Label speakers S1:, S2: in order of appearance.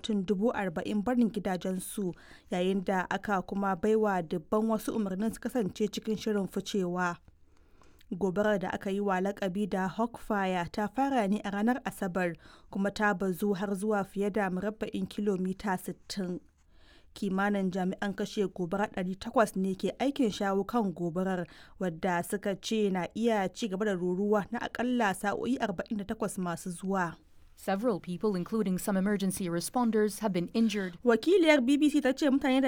S1: mutum dubu arba'in barin gidajensu yayin da aka kuma baiwa dubban wasu umarnin su kasance cikin shirin ficewa. gobarar da aka yi wa lakabi da hawkfire ta fara ne a ranar asabar kuma ta bazu har zuwa fiye da murabba'in kilomita 60 kimanin jami'an kashe gobara 800 ne ke aikin shawo kan gobarar wadda suka ce na iya ci gaba da ruruwa na akalla sa'o'i 48 masu zuwa
S2: Several people, including some emergency responders, have been injured.
S1: Wakiliyar BBC ta ce mutane da